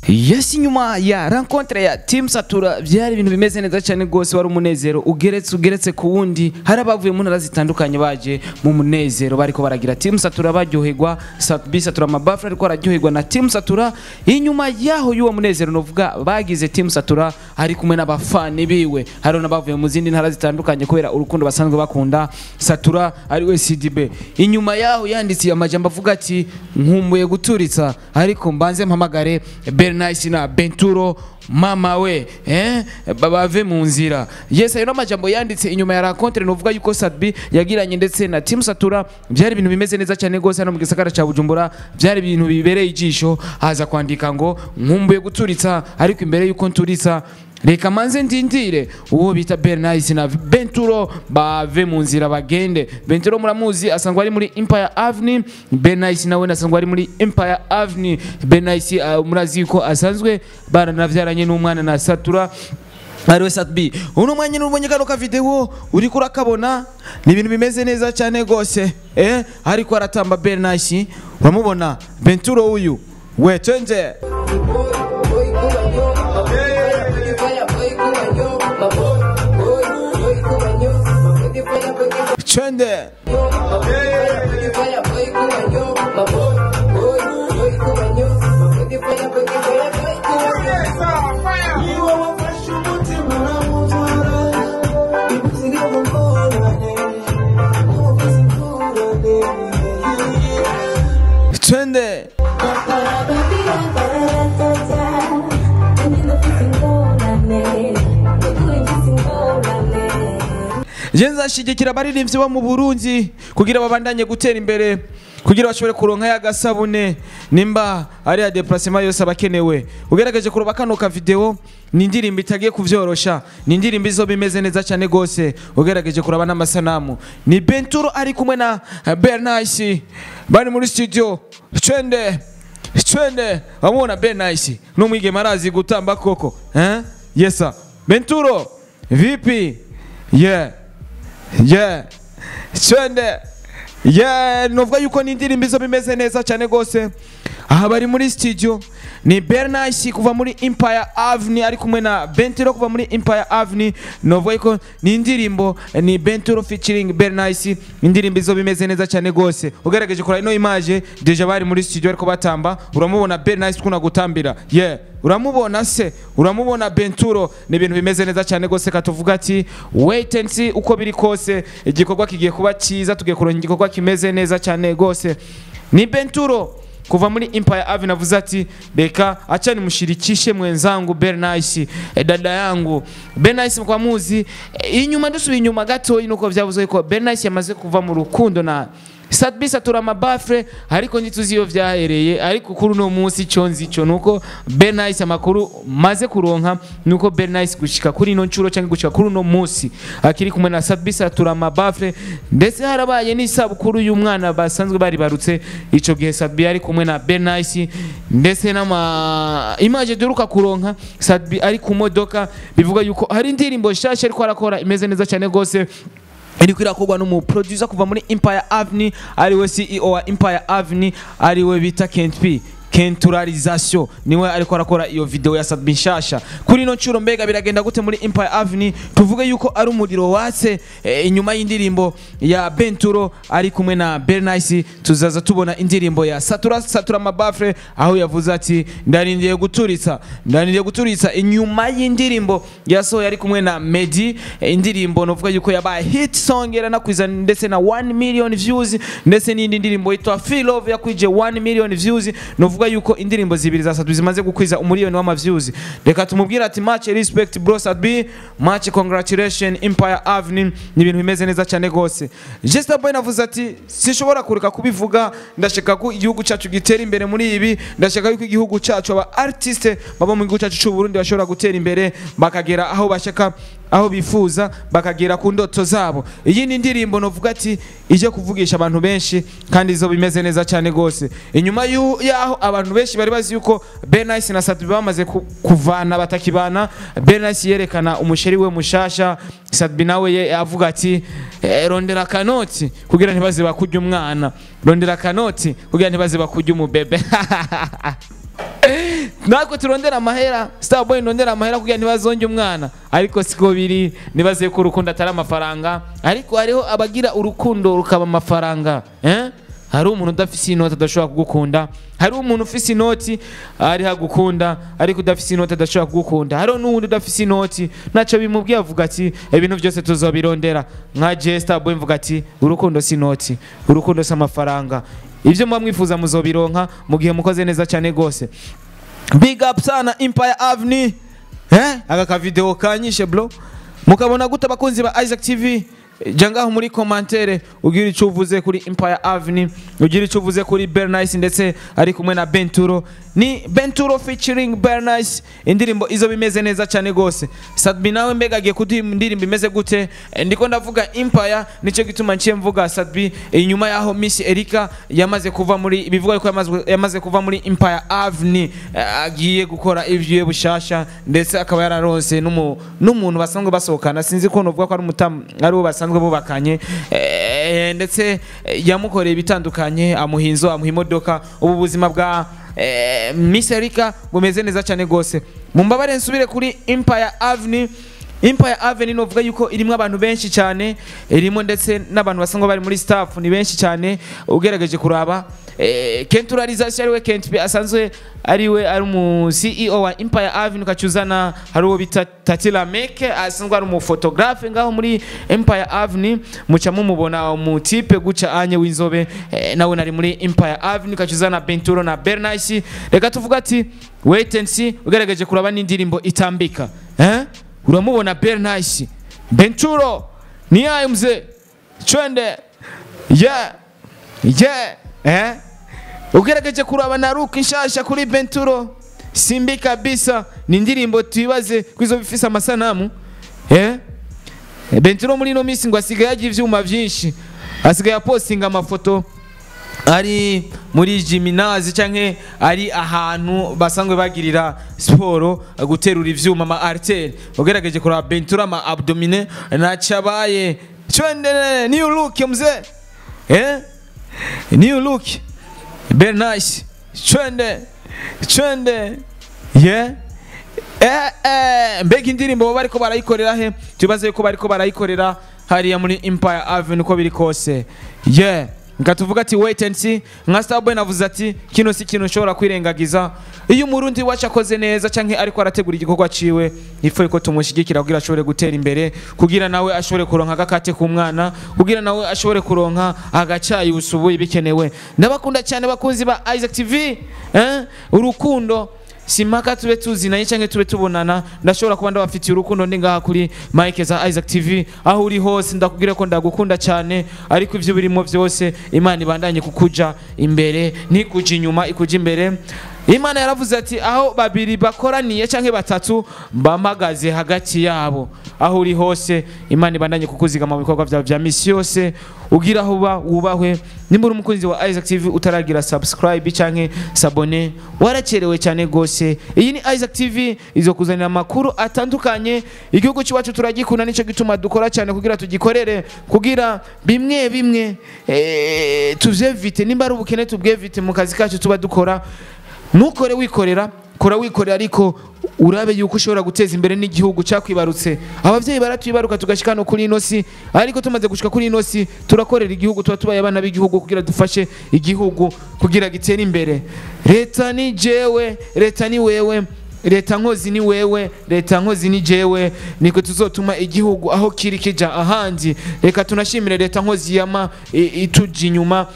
yes inyuma ya rencontre ya team satura byari ibintu bimeze neza cyane rwose wari umunezero ugeretse ugeretse ku wundi hari abavuye mu ntara zitandukanye baje mu munezero bariko baragira team satura baryoherwa bi satura amabafure ariko araryoherwa na team satura inyuma yaho y'uwo munezero novuga bagize team satura ari kumwe n'abafani biwe hariho n'abavuye mu zindi ntara zitandukanye kubera urukundo basanzwe bakunda satura ari we cdb inyuma yaho yanditse amajambo avuga ati nkumbuye guturitsa ariko mbanze mpamagare bernice na benturo mama we eh bave mu nzira yes ayo n'amajambo yanditse inyuma ya rakontere novuga yuko sadbi yagiranye ndetse na team satura byari ibintu bimeze neza cyane rwose hano mu gisagara cya bujumbura byari ibintu bibereye ijisho haza kwandika ngo nkumbuye guturitsa ariko imbere yuko nturitsa reka manze ndindire uwo bita bernice na benturo bave mu nzira bagende benturo muramuzi asanzwe ari muri empire avenue bernice nawe asanzwe ari muri empire avenue bernice uh, murazi yuko asanzwe baranavyaranye n'umwana na satura ariwe satbi uno mwanya n'ubonye kano ka video uriko urakabona ni ibintu bimeze neza cyane rwose eh ariko aratamba bernice uramubona benturo uyu we twende Twende. Twende. Je nzashigikira abaririmbyi bo mu Burundi kugira babandanye gutera imbere kugira bashobore kuronka ya gasabune nimba ari ya déplacement yose abakenewe ugerageje kuroba kano ka video ni indirimbo itagiye kuvyorosha ni indirimbo izo bimeze neza cyane gose ugerageje kuraba n'amasanamu ni Benturo ari kumwe na Bernice bari muri studio twende twende wamubona Bernice n'umwigeme arazi gutamba koko eh yes sir Benturo vipi yeah yeah twende yeah novuga yuko ni indirimbo izo bimeze neza cyane rwose aha bari muri studio ni bernice kuva muri empire avenue ari kumwe na benturo kuva muri empire avenue novuga yuko ni indirimbo ni benturo featuring bernice indirimbo izo bimeze neza cyane rwose ugerageje kora ino image deja bari muri studio ariko batamba uramubona bernice kuna gutambira yeah uramubona se uramubona benturo ni ibintu bimeze neza cyane rwose katuvuga ati wait and see uko biri kose igikorwa kigiye kuba cyiza tugiye kuronka igikorwa kimeze neza cyane rwose ni benturo kuva muri empire avenue avuze ati reka acha nimshirikishe mwenzangu bernice e, dada yangu bernice kwa muzi e, inyuma dusubiye inyuma gato nuko byavuze ko bernice yamaze kuva mu rukundo na Sadbi satura amabafre ariko ntituzi iyo vyahereye ariko kuri uno munsi ico nzi ico nuko Bernice amakuru maze kuronka nuko Bernice gushika kuri ino ncuro cyangwa gushika kuri uno munsi akiri kumwe na Sadbi satura amabafre ndetse harabaye n'isabukuru y'umwana basanzwe bari barutse ico gihe Sadbi ari kumwe na Bernice ndetse n'ama image duruka kuronka Sadbi ari ku modoka bivuga yuko hari indirimbo shasha ariko arakora imeze neza cyane gose iriko irakorwa n'umuproducer kuva muri Empire Avenue ariwe CEO wa Empire Avenue ariwe bita Kent P kenturarization niwe ariko arakora iyo video ya Sadbi nshasha kuri ino ncuro mbega biragenda gute muri Empire Avenue tuvuge yuko ari umuriro watse e, inyuma y'indirimbo ya Benturo ari kumwe na Bernice tuzaza tubona indirimbo ya Satura Satura Mabafre aho yavuze ati ndarindiye guturitsa ndarindiye guturitsa inyuma y'indirimbo yasohoye ari kumwe na Medi e, indirimbo novuga yuko yabaye hit song era nakwiza ndetse na 1 million views ndetse n'indi ndirimbo yitwa Feel Love yakwije 1 million views novuga yuko indirimbo zibiri za Sadbi zimaze gukwiza umuriyoni w'amaviews reka tumubwire ati much respect bro Sadbi much congratulation Empire Avenue ni ibintu bimeze neza cyane gose Jester Boy navuze ati sinshobora kureka kubivuga ndashaka ko igihugu cyacu gitera imbere muri ibi ndashaka yuko igihugu cyacu aba artiste baba mu gihugu cyacu cy'u Burundi bashobora gutera imbere bakagera aho bashaka aho bifuza bakagera ku ndoto zabo iyi ni indirimbo novuga ati ije kuvugisha abantu benshi kandi izo bimeze neza cyane gose inyuma yaho abantu benshi bari bazi yuko Bernice na Sadbi bamaze kuvana batakibana Bernice yerekana umusheri we mushasha Sadbi nawe ye avuga ati eh, rondera kanoti kugira ntibaze bakujya umwana rondera kanoti kugira ntibaze bakujya umubebe natwe turondera amahera starboy ndondera amahera kugira ntibazonge umwana ariko siko biri nibaze ko urukundo atari amafaranga ariko hariho abagira urukundo rukaba amafaranga eh? hari umuntu udafise inoti adashobora kugukunda hari umuntu ufise inoti ari hagukunda ariko udafise inoti adashobora kugukunda hariho n'uwundi udafise inoti ntacyo bimubwiye avuga ati ibintu byose tuzobirondera nka je starboy mvuga ati urukundo si inoti urukundo si amafaranga ibyo muba mwifuza muzobironka mu gihe mukoze neza cyane rwose big up sana empire avenue eh aka kavideo kanyishe bro mukabona gute abakunzi ba isaac tv jya ngaho muri komantere ugira icyo uvuze kuri empire avenue ugira icyo uvuze kuri bernice ndetse ari kumwe na benturo ni benturo featuring bernice indirimbo izo bimeze neza cyane rwose sadbi nawe mbega agiye kuduha indirimbo imeze gute Eh, ndiko ndavuga empire nicyo gituma nciye mvuga sadbi inyuma yaho miss erika yamaze kuva muri bivuga ko yamaze, yamaze kuva muri empire avenue eh, agiye gukora ivyiwe bushasha ndetse akaba yararonse n'umu- n'umuntu basanzwe basohokana sinzi ko novuga ko ari umutamu ari uwo basanzwe bubakanye eh, ndetse eh, yamukoreye ibitandukanye amuha inzu amuha imodoka ubu buzima bwa eh, miss erika bumeze neza cyane rwose mumbabare nsubire kuri empire avenue Empire Avenue novuga yuko irimo abantu benshi cyane irimo ndetse n'abantu basanzwe bari muri staff ni benshi cyane ugerageje kuraba eh, Kenturalization ariwe Kent P asanzwe ariwe ari umu CEO wa Empire Avenue kacuzana hari uwo bita Tatila Meke asanzwe ari umu photographe ngaho muri Empire Avenue muca mumubona umutipe guca anye w'inzobe eh, nawe nari muri Empire Avenue kacuzana Benturo na Bernice reka tuvuga ati wait and see ugerageje kuraba n'indirimbo itambika eh uramubona Bernice Benturo ni yayo mzee twende yeah yeah eh ugerageje kuraba na Luke nshasha kuri Benturo simbi kabisa ni indirimbo tuibaze kwizo bifise amasanamu eh Benturo muri no minsi ngo asigaye agira ivyuma vyinshi asigaye apostinga amafoto ari muri jiminazi canke ari ahantu basanzwe bagirira siporo guterura ivyuma ama artel ugerageje kuraba bentura ama abdomine nacabaye twende new look mzee eh new look very nice twende twende yeah eh eh mbega indirimbo baba bariko barayikorera he tubaze ko bariko barayikorera hariya muri Empire Avenue uko biri kose yeah ngatuvuga ati wait and see nka Starboy navuze ati kino si kintu ushobora kwirengagiza iyo umurundi wacu akoze neza canke ariko arategura igikorwa ciwe ifoye ko tumushigikira kugira ashobore gutera imbere kugira nawe ashobore kuronka agakate k'umwana kugira nawe ashobore kuronka agacayi usubuye bikenewe ndabakunda cyane bakunzi ba Isaac TV eh urukundo simpaka tube tuzinanye cyangwa tube tubonana ndashobora kuba ndabafitiye urukundo ndi ngaha kuri mike za Isaac TV aho uri hose ndakubwira ko ndagukunda cyane ariko ibyo birimo byose imana ibandanye kukuja imbere ntikuja inyuma ikuja imbere imana yaravuze ati aho babiri bakoraniye cyangwa batatu bamagaze hagati yabo aho uri hose imana ibandanye kukuzigama mu bikorwa byawe bya misi yose ugira aho uba wubahwe nimba uri umukunzi wa Isaac TV utaragira subscribe canke sabone warakerewe cyane gose iyi ni Isaac TV izo kuzanira amakuru atandukanye igihugu cyacu turagikunda nico gituma dukora cyane kugira tugikorere kugira bimwe bimwe eh, tuvyevite nimba ari ubukene tubwevite mu kazi kacu tuba dukora ntukore wikorera kora wikorera ariko urabe yuko ushobora guteza imbere n'igihugu cyakwibarutse ababyeyi baratwibaruka tugashika no kuri ino si ariko tumaze gushika kuri ino si turakorera igihugu tuba tubaye abana b'igihugu kugira dufashe igihugu kugira gitere imbere leta ni jewe leta ni wewe leta nkozi ni wewe leta nkozi ni jewe niko tuzotuma igihugu aho kiri kija ahandi reka tunashimire leta nkozi yama i- ituja inyuma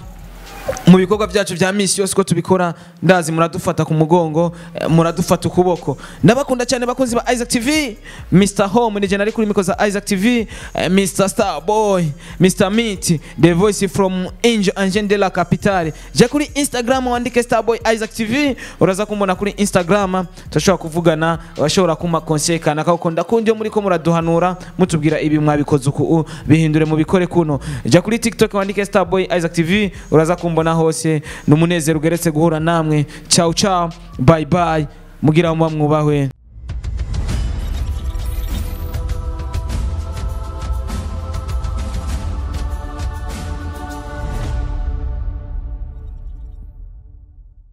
mu bikorwa byacu bya misi yose uko tubikora ndazi muradufata ku mugongo eh, muradufata ukuboko ndabakunda cyane bakunzi ba Isaac TV Mr Home ni jana ari kuri miko za Isaac TV eh, Mr Starboy Mr Meat the voice from Angel Angel de la Capitale je kuri Instagram wandike Starboy Isaac TV uraza kumbona kuri Instagram turashobora kuvugana bashobora kuma conseil kana kako ndakunda muri ko muraduhanura mutubwira ibi mwabikoze uku u, bihindure mu bikore kuno je kuri TikTok wandike Starboy Isaac TV uraza kumbona hose numunezero ugeretse guhura namwe ciao ciao bye bye mugira muba mwubahwe